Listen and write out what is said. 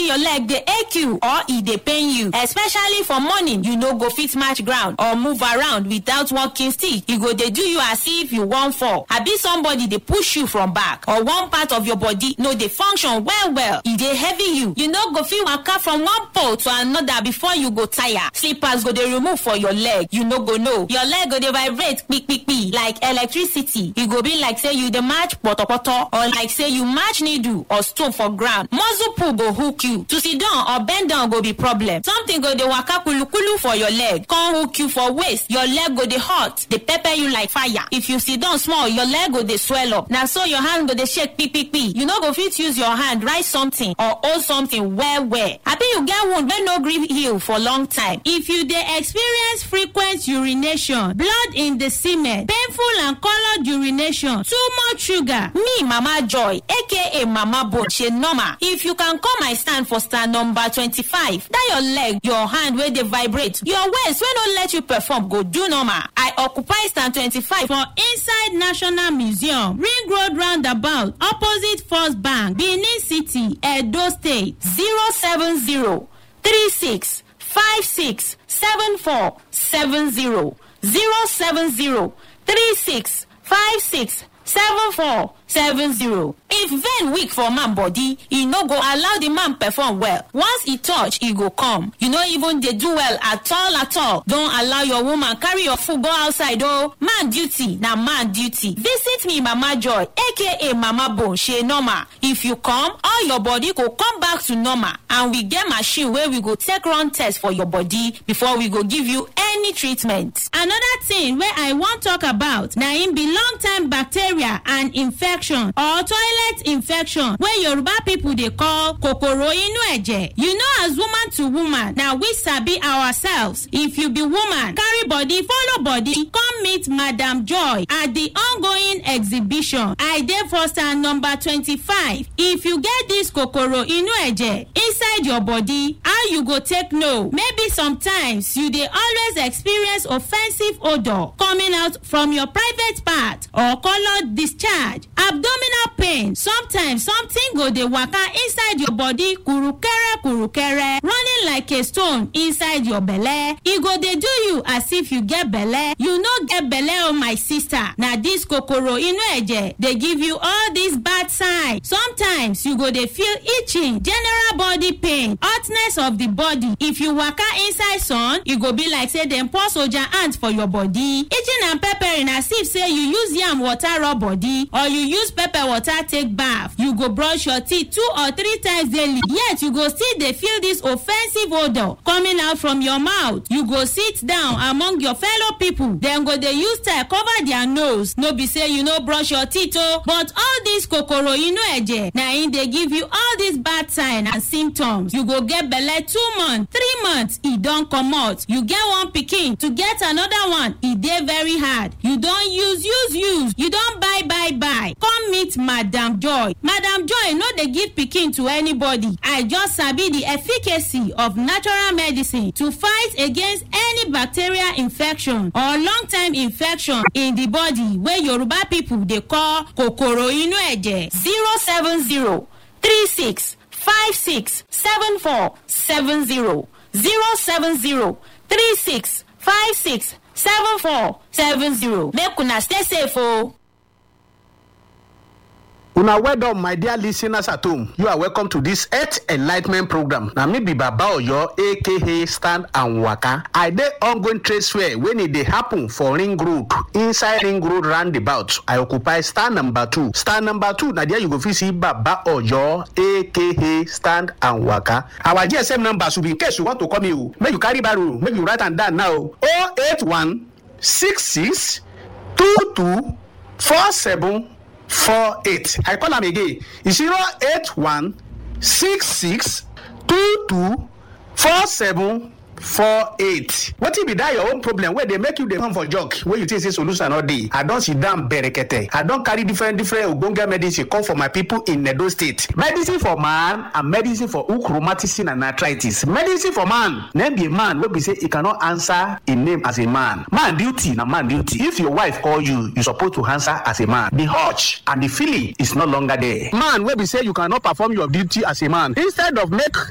your leg dey ache you or e dey pain you especially for morning you no go fit match ground or move around without walking stick e go dey do you as if you wan fall abi somebody dey push you from back or one part of your body no dey function well well e dey heavy you you no go fit waka from one pole to another before you go tire slippers go dey remove for your leg you no go know your leg go dey vibrate kpikpipi like electricity e go be like say you dey match potopoto or like say you match needle or stone for ground muscle pull go hook you to sit down or bend down go be problem something go dey waka kulukulu for your leg come hook you for waist your leg go dey hot dey pepper you like fire if you sit down small your leg go dey swell up na so your hand go dey shake kpikpipi you no go fit use your hand write something or hold something well well abi you get wound wey no gree heal for long time if you dey experience frequent urination blood in the semen painful and coloured urination too much sugar me mama joy aka mama bone ṣe normal if you can come my stand for stand number twenty-five that your leg your hand wey dey vibrate your waist wey no let you perform go do normal i occupy stand twenty-five for inside national museum ring road roundabout opposite first bank benin city edo state zero seven zero three six five six seven four seven zero zero seven zero three six five six seven four seven zero. if vein weak for man body e no go allow the man perform well once e touch e go come you no even dey do well at all at all don allow your woman carry your food go outside o man duty na man duty visit me mama joy aka mama bone shey normal if you come all your body go come back to normal and we get machine wey we go take run test for your body before we go give you any treatment. another thing wey i wan talk about na im be long time bacteria and infection or toilet infection wey yoruba people dey call kokoro inu eje you know as woman to woman na we sabi ourselves if you be woman carry body follow body come meet madam joy at the ongoing exhibition i dey for stand number twenty-five if you get this kokoro inu eje inside your body how you go take know maybe sometimes you dey always experience offensive odour coming out from your private part or coloured discharge abdominal pain sometimes something go dey waka inside your body kurukere kurukere running like a stone inside your belle e go dey do you as if you get belle you no get belle o my sister na dis kokoro inu eje dey give you all dis bad sign sometimes you go dey feel itching general body pain hotness of the body if you waka inside sun e go be like say dem pour soldier ant for your body itching and peppering as if say you use yam water rub body or you use pepper water take baff you go brush your teeth two or three times daily yet you go still dey feel dis offensive odour coming out from your mouth you go sit down among your fellow people dem go dey use style cover their nose no be say you no brush your teeth o but all dis kokoro inu eje na im dey give you all dis bad sign and symptoms you go get belle two months three months e don comot you get one pikin to get another one e dey very hard you don use use use you don buy buy buy come meet madam joy madam joy no dey give pikin to anybody i just sabi the efficacy of natural medicine to fight against any bacterial infection or long time infection in the body wey yoruba people dey call kokoro inu eje zero seven zero three six five six seven four seven zero zero seven zero three six five six seven four seven zero make una stay safe o. una well done my dear listeners at home you are welcome to this health enlightment program na me be baba oyo aka stand and waka i dey ongoing trade fair wey e dey happen for ring road inside ring road roundabout i occupy stand number two stand number two na there you go fit see baba oyo aka stand and waka our gsm number should be in case you want to call me o make you carry barrow make you write am down now o eight one six six two two four seven four eight i call am again zero eight one six six two two four seven four eight wetin be that your own problem wey dey make you dey come for jog wey you think say solution no dey i don sit down berekete i don carry different different ogbonge medicine come for my people in edo state medicine for man and medicine for hook rheumatism and arthritis medicine for man name be a man wey be say e cannot answer im name as a man man duty na man duty if your wife call you you suppose to answer as a man the urge and the feeling is no longer there man wey be say you cannot perform your duty as a man instead of make